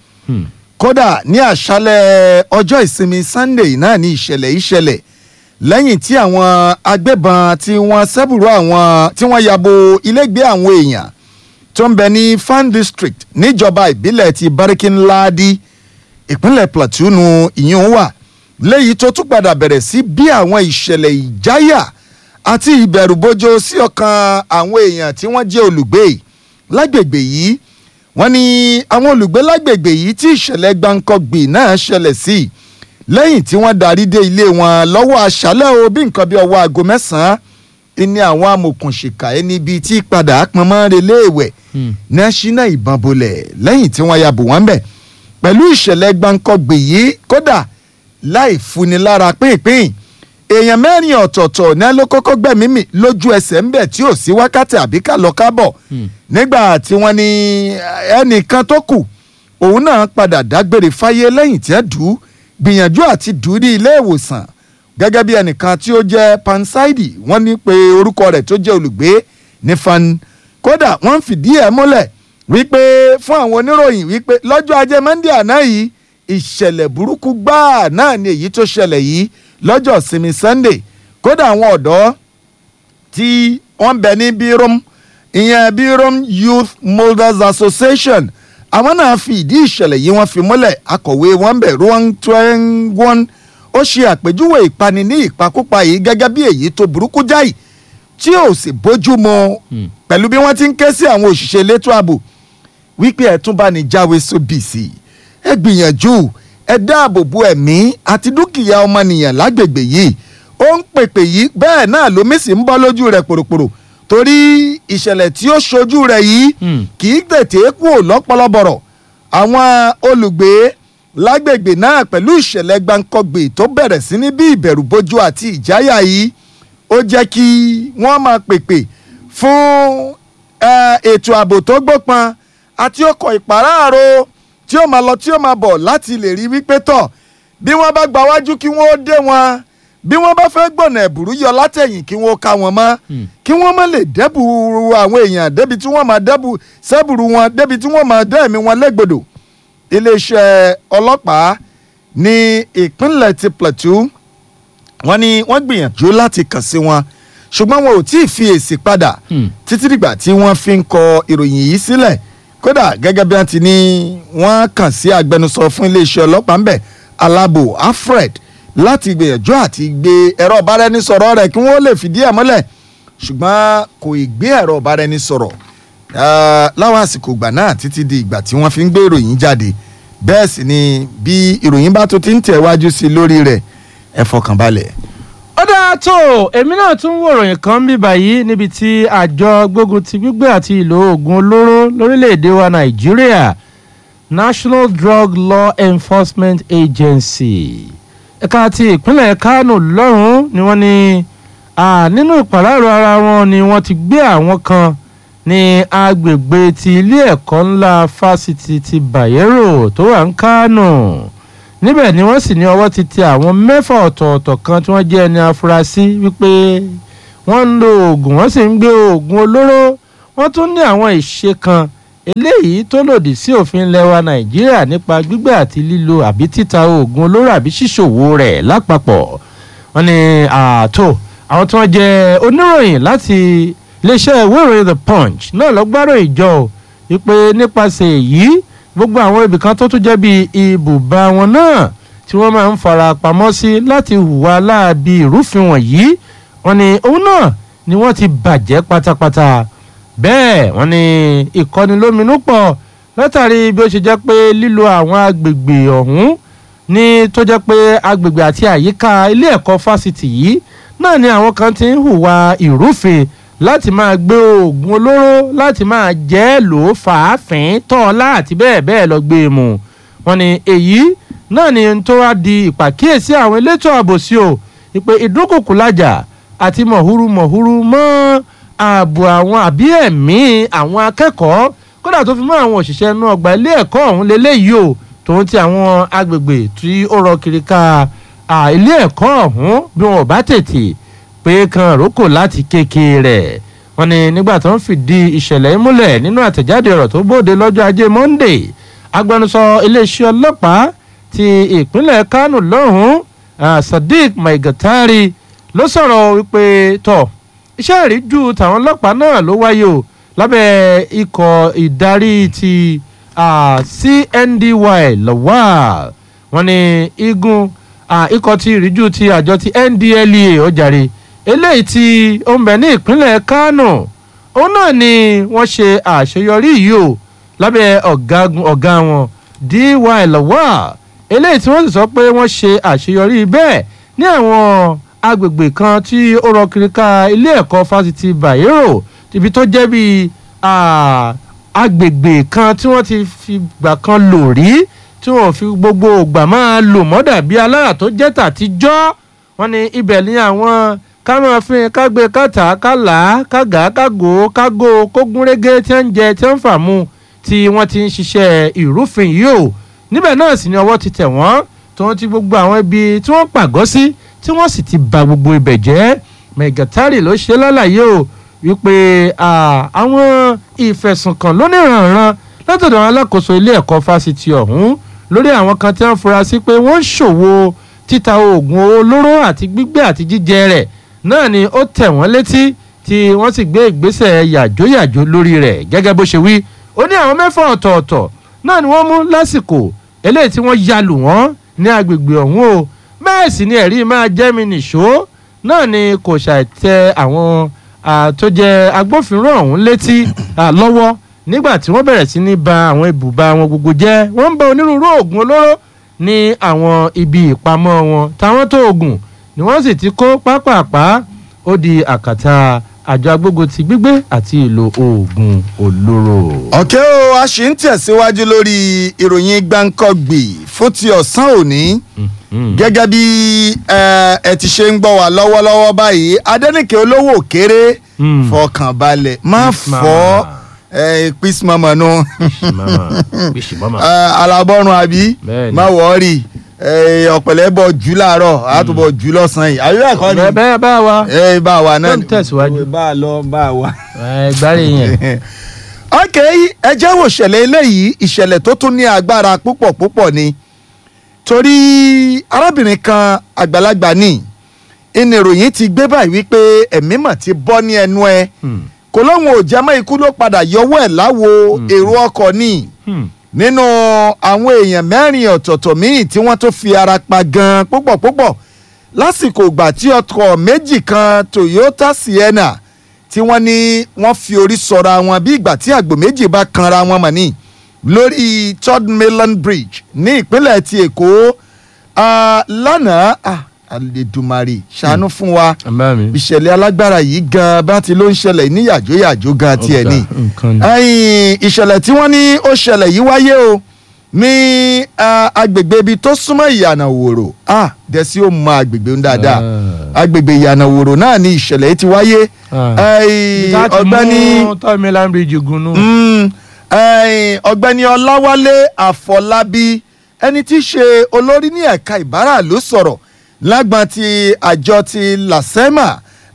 kódà ní àṣálẹ̀ ọjọ́ ìsinmi sunday náà ní ìṣẹ̀lẹ̀ ìṣẹ̀lẹ̀ lẹ́yìn tí àwọn agbébọn tí wọ́n ṣẹ́bùrú àwọn tí wọ́n yabo ilégbé àwọn èèyàn tó ń bẹ ní fan district níjọba ìbílẹ̀ ti barikinladi ìpínlẹ̀ plateau nu ìyún wà léyìí tó tún padà bẹ̀rẹ̀ sí bí àwọn ìṣẹ̀lẹ̀ ìjáyà àti ìbẹ̀rùbojo sí ọkàn àwọn èèyàn tí wọ́n jẹ́ olùgbé lágbègbè yìí wọ́n ní àwọn olùgbé lágbègbè yìí tí ìṣẹ̀lẹ̀ gbàǹkọ̀gbì náà ṣẹlẹ̀ sí lẹ́yìn tí wọ́n darí dé ilé wọn lọ́wọ́ aṣálẹ̀ o bí nǹkan bí ọwọ́ aago mẹ́sàn-án ní àwọn amòkùnṣìkà ẹni bíi tí padà pọnmọ́ relé ìwẹ̀ ní ṣínà ìbọn bolẹ̀ lẹ́yìn tí wọ́n ya bò wọ́n bẹ̀ pẹ̀lú ìṣẹ̀lẹ̀ gbàǹkọ̀gbì yìí kódà láì funi lára pínpín èèyàn mẹ́rin ọ̀tọ̀ọ̀tọ̀ ní ló kọ́kọ́ gbẹ̀mí mi lójú ẹsẹ̀ ńbẹ̀ tí ò sí wákàtí àbí ká lọ kábọ̀ nígbà tí wọ́n ní ẹnìkan tó kù òun náà padà dágbére fáyé lẹ́yìn tí ẹ dù ú gbìyànjú àti dù ú ní ilé ìwòsàn gẹ́gẹ́ bí ẹnìkan tí ó jẹ́ pansaidi wọ́n ní pé orúkọ rẹ̀ tó jẹ́ olùgbé ní fan kódà wọ́n ń fìdí ẹ̀ múlẹ̀ wípé fún àwọn oníròyìn wípé lọ́jọ́ ajé monday àná yìí ìṣẹ̀lẹ̀ burúkú gbáà náà ni èyí tó ṣẹlẹ̀ yìí lọ́jọ́ ìsinmi sunday kódà àwọn ọ̀dọ́ tí wọ́n bẹ ní birom ìyẹn birom youth molders association àwọn náà fi ìdí ìṣẹ̀lẹ̀ yìí wọ́n fi múlẹ̀ akọ̀wé wọn bẹ̀ ruang twengon ó ṣe àpèjúwe ìpani ní ìpakúpa yìí gẹ́gẹ́ bí èyí tó burúkú jáì tí ò sì bójú mu pẹ̀lú bí wọ́n ti ń ké sí àwọn òṣìṣẹ́ elétò ààbò wípé ẹ̀ tún bá ní jáwé sóbìsì ẹ gbìyànjú ẹ dáàbò bo ẹ̀mí àti dúkìá ọmọnìyàn lágbègbè yìí ó ń pèpè yìí bẹ́ẹ̀ náà lómi sì ń bọ́ lójú rẹ̀ pòròpòrò torí ìṣẹ̀lẹ̀ tí ó ṣojú rẹ̀ yìí kì í tètè kú lọ́pọ̀lọpọ̀rọ̀ àwọn olùgbé lágbègbè náà pẹ̀lú ìṣẹ̀lẹ̀ gbàǹkọ̀gbè tó bẹ̀rẹ̀ sí ní bí ìbẹ̀rù bójú àti ìjáyà yìí ó jẹ́ kí wọ́n máa pèpè fún ètò ààbò tó gbópọn àti ọkọ̀ ìpàráàrò tí ó máa lọ tí ó máa bọ̀ láti lè rí wípé tọ̀ bí wọ́n bá gba wájú kí wọ́n ó dé wọn bí wọ́n bá fẹ́ gbọ̀nà ẹ̀bùrú yọ látẹ̀yìn kí wọ́n ó ká wọn mọ́ kí wọ́n má lè dẹ́bù àwọn èèyàn débi tí wọ́n máa dẹ́bù sẹ́bùrú wọn débi tí wọ́n máa dẹ́ ẹ̀mí wọn légbodò iléeṣẹ́ ọlọ́pàá ní ìpínlẹ̀ ti plateau wọ́n ní wọ́n gbìyànjú láti kàn sí wọn ṣùgbọ́n wọn ò tí ì fi èsì padà títí dìgbà tí wọ́n fi ń kọ ìròyìn yìí sílẹ̀ kódà gẹ́gẹ́ bí wọ́n ti ní wọ́n kàn sí agbẹnusọ fún iléeṣẹ́ ọlọ́pàá ń bẹ̀ alábò alfred láti gbìyànjú àti gbé ẹ̀rọ ọ̀báraẹnisọ̀rọ̀ rẹ̀ kí wọ́n lè fìdí ẹ̀ mọ́lẹ̀ ṣùgbọ́n kò ì gbé ẹ̀rọ ọ̀báraẹnisọ̀rọ̀ láwọn àsìkò ìgbà náà títí di ìgbà tí wọ́n fi ń gbé ìròyìn jáde bẹ́ẹ̀ sì ni bí ìròyìn bá tó ti ń tẹ̀ wájú sí i lórí rẹ̀ ẹ fọkàn balẹ̀. ó dáa tó èmi náà tún wò ròyìn kan bí báyìí níbi tí àjọ gbógun ti gbígbé àti ìlò oògùn olóró lórílẹ̀‐èdè wa nàìjíríà national drug law enforcement agency ẹ̀ka ti ìpínlẹ̀ kánò lọ́rùn ni wọ́n ní nínú ìpàráàrọ̀ ara wọn ni wọ́n ti gbé àwọn kan ní agbègbè ti ilé ẹ̀kọ́ ńlá fásitì ti bayero tó wà ń kánò níbẹ̀ ni wọ́n sì ní ọwọ́ ti tẹ àwọn mẹ́fà ọ̀tọ̀ọ̀tọ̀ kan tí wọ́n jẹ́ ẹni afurasí wípé wọ́n ń lo oògùn wọ́n sì ń gbé oògùn olóró wọ́n tún ní àwọn ìṣe kan eléyìí tó lòdì sí òfin lẹwa nàìjíríà nípa gbígbé àti lílo àbí títa oògùn olóró àbí ṣíṣòwò rẹ̀ lápapọ̀ wọ́n ní ààtò àwọn tí wọ́n jẹ́ oníròyìn láti iléeṣẹ́ ìwé ìròyìn the punch náà lọ gbárò ìjọ o wípé nípasẹ̀ èyí gbogbo àwọn ibìkan tó tún jẹ́ bíi ibùba wọn náà tí wọ́n máa ń fara pamọ́ sí láti hùwà láabi ìrúfin wọ̀nyí wọ́n ní òun náà ni wọ́n ti bàjẹ́ pátápátá bẹ́ẹ̀ wọ́n ní ìkọnilóminú pọ̀ látàrí bí ó ṣe jẹ́ pé lílo àwọn agbègbè ọ̀hún ní tó jẹ́ pé agbègbè àti àyíká ilé ẹ̀kọ́ fásitì yìí náà ni àwọn kan ti ń hùwà ìrúfin láti máa gbé oògùn olóró láti máa jẹ́ lò ó fàáfin tọ́ọ̀lá àti bẹ́ẹ̀ bẹ́ẹ̀ lọ gbé e mù wọ́n ní èyí náà ni tó wá di ìpàkíyèsí àwọn elétò ààbò sí o ìpè ìdúnkùkù lájà àti mọ̀húrú mọ̀húrú mọ́ ààbò àwọn àbí ẹ̀mí àwọn akẹ́kọ̀ọ́ kódà tó fi mọ́ àwọn òṣìṣẹ́ inú ọgbà ilé ẹ̀kọ́ ọ̀hún lélẹ́yìí o tòun ti àwọn agbègbè tí ó rọ kiri ká ilé ẹ̀kọ́ ọ̀hún bí wọn ò bá tètè pé kan rókò láti kékeré rẹ̀ wọ́n ní nígbà tó ń fìdí ìṣẹ̀lẹ̀ yìí múlẹ̀ nínú àtẹ̀jáde ọ̀rọ̀ tó bóde lọ́jọ́ ajé monde agbẹnusọ iléeṣẹ́ ọlọ́pàá ti ìpínlẹ̀ kánò lọ́hùn-ún sadiq maigatari ló sọ̀rọ̀ wípé tọ̀ iṣẹ́ ìríjú tàwọn ọlọ́pàá náà ló wáyé o lábẹ́ ikọ̀ ìdarí ti cndy lawal wọ́n ní igun ikọ̀ ti ìríjú ti àjọ ti ndlea ọjàre eléyìí tí ó ń bẹ ní ìpínlẹ̀ kánò òun náà ni wọ́n ṣe àṣeyọrí yìí o lábẹ́ ọ̀gá wọn dy lawal eléyìí tí wọ́n sì sọ pé wọ́n ṣe àṣeyọrí bẹ́ẹ̀ ní àwọn agbègbè kan tí ó rọ kiri ká ilé ẹ̀kọ́ fásitì bayero ibi tó jẹ́ bíi agbègbè kan tí wọ́n ti fi gbà kan lò rí tí wọ́n fi gbogbo ògbà máa lò mọ́dà bí alára tó jẹ́ tàtijọ́ wọ́n ní ibẹ̀ ní àwọn ká máa fi kágbé kàtà kálà kágà kágò kágò kógúnrégé tí wọ́n ń jẹ tí wọ́n ń fà mu tí wọ́n ti ń ṣiṣẹ́ ìrúfin yìí o níbẹ̀ náà sì ni ọwọ́ ti tẹ̀ wọ́n tí wọ́n ti gbogbo àwọn ibi tí wọ́n pàgọ́ sí tí wọ́n sì ti ba gbogbo ibẹ̀ jẹ́ mẹgàtárì ló ṣe lálàyé o wípé àwọn ìfẹ̀sùnkàn lóníranran látọ̀dọ̀ àwọn alákòóso ilé ẹ̀kọ́ fásitì ọ̀hún lórí àwọn kan tí wọ́n fura sí pé wọ́n ń ṣòwò títa oògùn olóró àti gbígbé àti jíjẹ rẹ̀ náà ni ó tẹ̀ wọ́n létí tí wọ́n sì gbé ìgbésẹ̀ yàjóyàjó lórí rẹ̀ gẹ́gẹ́ bó ṣe wí ó ní àwọn mẹ́fà ọ̀tọ̀ọ̀tọ̀ náà ni wọ́n mú lásìkò eléyìí tí wọ́n ya lù wọ́n ní agbègbè ọ̀hún o bẹ́ẹ̀ sì ni ẹ̀rí máa jẹ́ mi nìṣó náà ni kò ṣàìtẹ àwọn tó jẹ́ agbófinró ọ̀hún létí lọ́wọ́ nígbà tí wọ́n bẹ̀rẹ̀ sí ní ba àwọn ibùba wọn gbogbo jẹ́ wọ́n ń ba onírúurú oògùn olóró ní àwọn ibi ìpamọ́ wọn táwọn tó oògùn ni wọ́n sì ti kó pápápá ó di àkàtà àjọ agbógun ti gbígbé àti ìlò oògùn olóró. ọ̀kẹ́ o a ṣì ń tẹ̀síwájú lórí ìròyìn gbáǹkọ́gbì fún ti ọ̀sán òní gẹ́gẹ́ bí ẹ ti ṣe ń gbọ́ wá lọ́wọ́lọ́wọ́ báyìí adẹ́nìkẹ́ olówó kéré fọkànbalẹ̀ má fọ́ písì mọ́mọ́ nu alábọ́run àbí má wọ́ọ̀rì ọ̀pẹ̀lẹ̀ bọ̀ jù láàárọ̀ àtúbọ̀ jù lọ́sàn-án yìí àyè ẹ̀kọ́ ni bẹ́ẹ̀ bá wa ẹ bá wa náà tó ń tẹ̀síwájú bá a lọ bá a wa. ẹ gbárí yẹn. ok ẹ jẹ́ wò ṣẹlẹ̀ eléyìí ìṣẹ̀lẹ̀ tó tún ní agbára púpọ̀ púpọ̀ ni torí arábìnrin kan àgbàlagbà ní ìní ìròyìn ti gbé báyìí wípé ẹ̀mí mà ti bọ́ ní ẹnu ẹ kò lóun ò jẹ́ mọ́ ikú ló padà yọwọ́ ẹ̀ láwo èrò ọkọ̀ ni nínú àwọn èèyàn mẹ́rin ọ̀tọ̀ọ̀tọ̀ míì tí wọ́n tó fi ara pa gan púpọ̀ púpọ̀ lásìkò ìgbà tí ọkọ̀ méjì kan Toyota Sienna tí wọ́n ní wọ́n fi orí sọra wọn bí ìgbà tí àgbò méjì bá kanra wọn mọ̀ ní lórí third mainland bridge ní ìpínlẹ̀ ti Èkó lánàá Àlèdùmarè ṣàánú fún wa ìṣẹ̀lẹ̀ alágbára yìí gan bá ti ló ń ṣẹlẹ̀ ní yàjóyàjó gan tiẹ̀ ní ìṣẹ̀lẹ̀ tí wọ́n ní ó ṣẹlẹ̀ yìí wáyé o ní agbègbè ibi tó súnmọ́ ìyànà wòrò dẹ̀sí ó mọ agbègbè ń dáadáa agbègbè ìyànà wòrò náà ni ìṣẹ̀lẹ̀ yìí ti wáyé ọ̀gbẹ́ni tọ́mílán bíríjì gunú. ọ̀gbẹ́ni ọláwálé àfọlábí ẹni tí í ṣe olórí ní ẹ̀ka ìbáraàlú sọ̀rọ̀ lágbọn ti àjọ ti lasema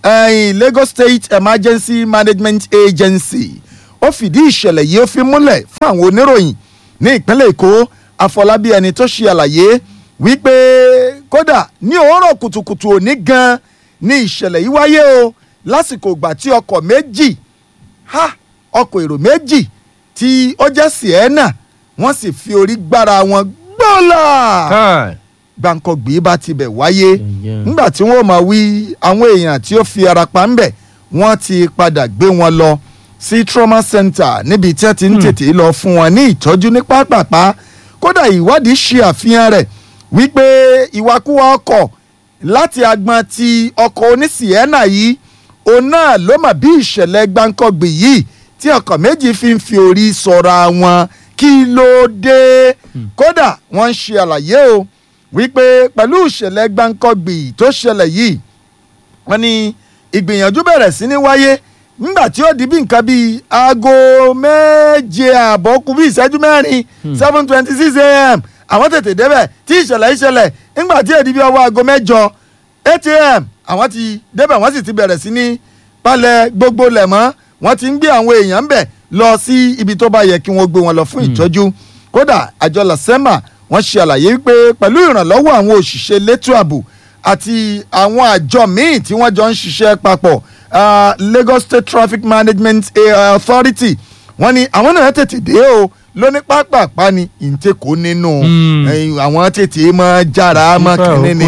ẹ̀yìn Lagos State Emergency Management Agency ó fìdí ìṣẹ̀lẹ̀ yìí ó fi múlẹ̀ fún àwọn oníròyìn ní ìpínlẹ̀ Èkó Afọlábí ẹni tó ṣe àlàyé wípé kódà ní òwúrọ̀ kùtùkùtù òní gan ní ìṣẹ̀lẹ̀ yìí wáyé o lásìkò ìgbà tí ọkọ̀ méjì ha ọkọ̀ èrò méjì tí ó jẹ́ Sienna wọ́n sì fi orí gbára wọn gbọ́là gbàǹkọ̀gbì bá tibẹ̀ wáyé nígbà tí wọ́n máa wí àwọn èèyàn tí ó fi ara pa ń bẹ̀ wọ́n ti padà gbé wọn lọ sí trauma center níbi tí wọ́n ti ń tètè lọ fún wọn ní ìtọ́jú ní pápápá kódà ìwádìí ṣe àfihàn rẹ̀ wípé ìwakúwa ọkọ̀ láti agbọn ti ọkọ̀ oníṣìẹ́nà yìí òun náà ló mà bí ìṣẹ̀lẹ̀ gbàǹkọ̀gbì yìí tí ọkọ̀ méjì fi ń fi orí sọra wọn kí ló dé kódà wọ́n ń ṣe àlàyé o wípé pẹ̀lú ìṣẹ̀lẹ̀ gbàǹkọ̀gbì tó ṣẹlẹ̀ yìí wọ́n ní ìgbìyànjú bẹ̀rẹ̀ sí ní wáyé nígbà tí ó di bí nǹkan bíi aago méje ààbọ̀ kù bí ìṣẹ́jú mẹ́rin seven twenty six a.m. àwọn tètè débẹ̀ tí ìṣẹ̀lẹ̀ ìṣẹ̀lẹ̀ nígbà tí èdè bí ọwọ́ aago mẹ́jọ eight a.m. àwọn ti débẹ̀ wọ́n sì ti bẹ̀rẹ̀ sí ní palẹ̀ gbogbo lẹ̀ mọ́ wọ́n ti ń gbé àwọn èèyàn ń bẹ̀ lọ sí ibi tó bá yẹ kí wọ́n gbé wọn lọ fún ìtọ́jú kódà àjọ lasema wọ́n ṣe àlàyé wípé pẹ̀lú ìrànlọ́wọ́ àwọn òṣìṣẹ́ elétò ààbò àti àwọn àjọ míì tí wọ́n jọ ń ṣiṣẹ́ papọ̀ uh, Lagos State Traffic Management Authority wọ́n ní àwọn náà tètè dé o lóní pápápá ni ìǹtẹ̀kọ́ nínú àwọn tètè mọ́ jára mọ́ kínní ni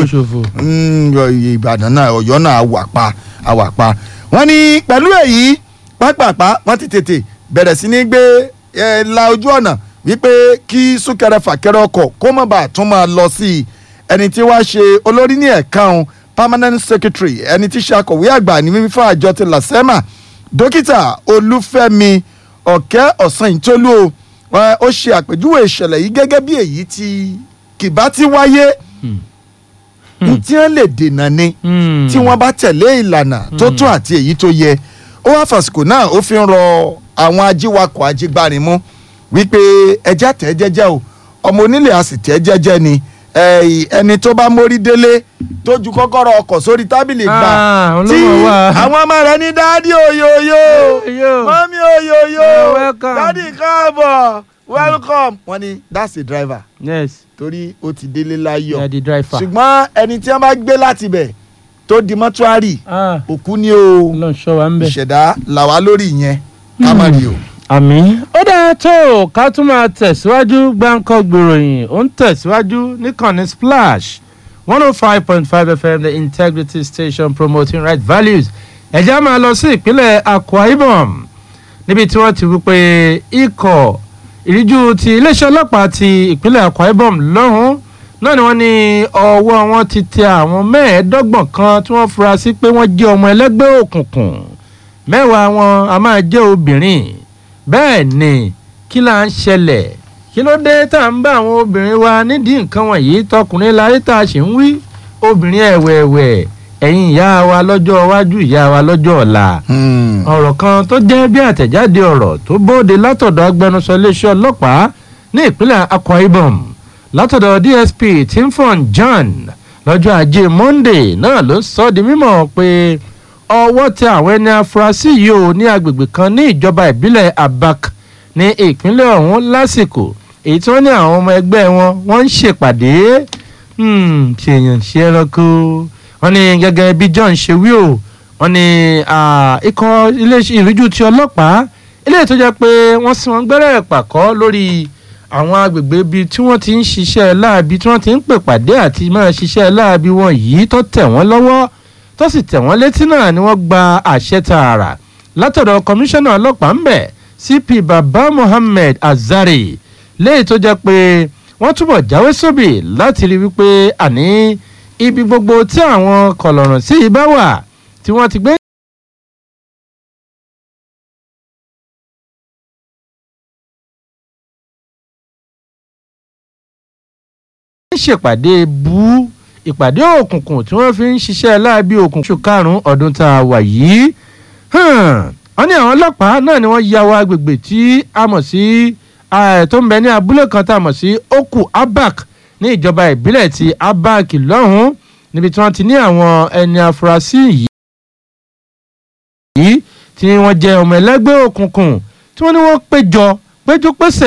Ìbàdàn náà Ọ̀yọ́ náà wà pa àwà pa wọ́n ní pẹ̀lú èyí pápápá wọ́n ti tètè bẹ̀rẹ̀ sí ní gbé la ojú ọ̀nà wípé kí súnkẹrẹ fàkẹrẹ ọkọ̀ kó má bàa tún máa lọ sí i ẹni tí wàá ṣe olórí ní ẹ̀ka òun permanent secretary ẹni tí ṣe akọ̀wé àgbà ní mímí fún àjọ ti lasema dókítà olúfẹ́mi ọ̀kẹ́ ọ̀sán-ìtólú ó ṣe àpèjúwe ìṣẹ̀lẹ̀ yìí gẹ́gẹ́ bí èyí tí kìbá ti wáyé tí wọ́n lè dènà ni tí wọ́n bá tẹ̀lé ìlànà tó tún àti èyí tó yẹ ó wá fàsìkò náà ó fi ń rọ àwọn ajíwakọ̀ ajígbárinmú wípé ẹja tẹ̀ jẹ́jẹ́ o ọmọ onílé a sì tẹ̀ jẹ́jẹ́ ni ẹni tó bá mórí délé tó ju kọ́kọ́rọ́ ọkọ̀ sórí tábìlì gbà tí àwọn ọmọ rẹ̀ ní dáàdì òyòyò mọ́mí òyòyò dáàdì káàbọ̀ welcome wọ́n ní that's the driver yes torí ó ti délé láyọ̀ yeah, the driver ṣùgbọ́n ẹni tí wọ́n bá gbé láti bẹ̀ tó di mọ́túárì òkú ni o ìṣẹ̀dá làwa lórí ìyẹn ká má rí o àmì ó dáa tó ká tún máa tẹ̀síwájú gbáǹkọ́ gbèròyìn ó ń tẹ̀síwájú níkànnì splash one oh five point five fm the integrity station promoting right values ẹ̀já máa lọ sí ìpínlẹ̀ akwa ibom níbi tí wọ́n ti wí pé ikọ̀ ìríjú ti iléeṣẹ́ ọlọ́pàá ti ìpínlẹ̀ akwa ibom lọ́hùn náà ni wọ́n ní ọwọ́ wọn ti tẹ àwọn mẹ́ẹ̀ẹ́dọ́gbọ̀n kan tí wọ́n fura sí pé wọ́n jẹ́ ọmọ ẹlẹ́gbẹ́ òkùnkùn mẹ́wàá wọn a máa jẹ́ obìnrin bẹ́ẹ̀ ni kí là ń ṣẹlẹ̀ kí ló dé tá à ń bá àwọn obìnrin wa nídìí nǹkan wọ̀nyí tọkùnrin láyé tá a ṣì ń wí obìnrin ẹ̀wẹ̀ẹ̀wẹ̀ ẹ̀yin ìyá wa lọ́jọ́ iwájú ìyá wa lọ́jọ́ ọ̀la ọ̀rọ̀ kan tó jẹ́ bí àtẹ̀jáde ọ̀rọ̀ tó bóde látọ̀dọ̀ agbẹnusọ iléeṣẹ́ ọlọ́pàá ní ìpínlẹ̀ akwa ibom látọ̀dọ̀ dsp timfon john lọ́jọ́ ajé monday náà ló sọ ọ́ di mímọ̀ pé ọwọ́ tẹ àwọn ẹni afurasí yìí ò ní agbègbè kan ní ìjọba ìbílẹ̀ abak ní ìpínlẹ̀ ọ̀hún lásìkò èyí tí wọ́n ní àwọn ọmọ ẹgbẹ́ wọn wọ́n ń ṣèpàdé ṣèyàn ṣe ẹranko wọ́n ní gẹ́gẹ́ bí john ṣe wí o wọ́n ní ikọ̀ iléeṣẹ́ ìrújú ti ọlọ́pàá ilé tó jẹ́ pé wọ́n sì wọ́n gbẹ́rẹ́ pàkọ́ lórí àwọn agbègbè ibi tí wọ́n ti ń ṣiṣẹ́ láabi tí wọ́n ti ń pèpàdé àti máa ṣiṣẹ́ láabi wọn yìí tó tẹ̀ wọ́n lọ́wọ́ tó sì tẹ̀ wọ́n létí náà ni wọ́n gba àṣẹ tààrà látọ̀dọ̀ kọmíṣánná ọlọ́pàá ń bẹ̀ cp baba mohammed azari léyìí tó jẹ́ pé wọ́n túbọ̀ jáwé sóbì láti rí wípé àní ibi gbogbo tí àwọn kọlọ̀rọ̀ sí ibà wà tí wọ́n ti gbé. ṣèpàdé bú ìpàdé òkùnkùn tí wọ́n fi ń ṣiṣẹ́ láabi òkùnkùn oṣù karùn-ún ọdún tá a wà yìí wọ́n ní àwọn ọlọ́pàá náà ni wọ́n ya wọ agbègbè tí a mọ̀ sí tó ń bẹ ní abúlé kan tá a mọ̀ sí oku abak ní ìjọba ìbílẹ̀ ti abak lọ́hùn-ún níbi tí wọ́n ti ní àwọn ẹni afurasí yìí. yìí tí wọ́n jẹ́ ọmọ ẹlẹ́gbẹ́ òkùnkùn tí wọ́n ní wọ́n péjọ péjú pésẹ̀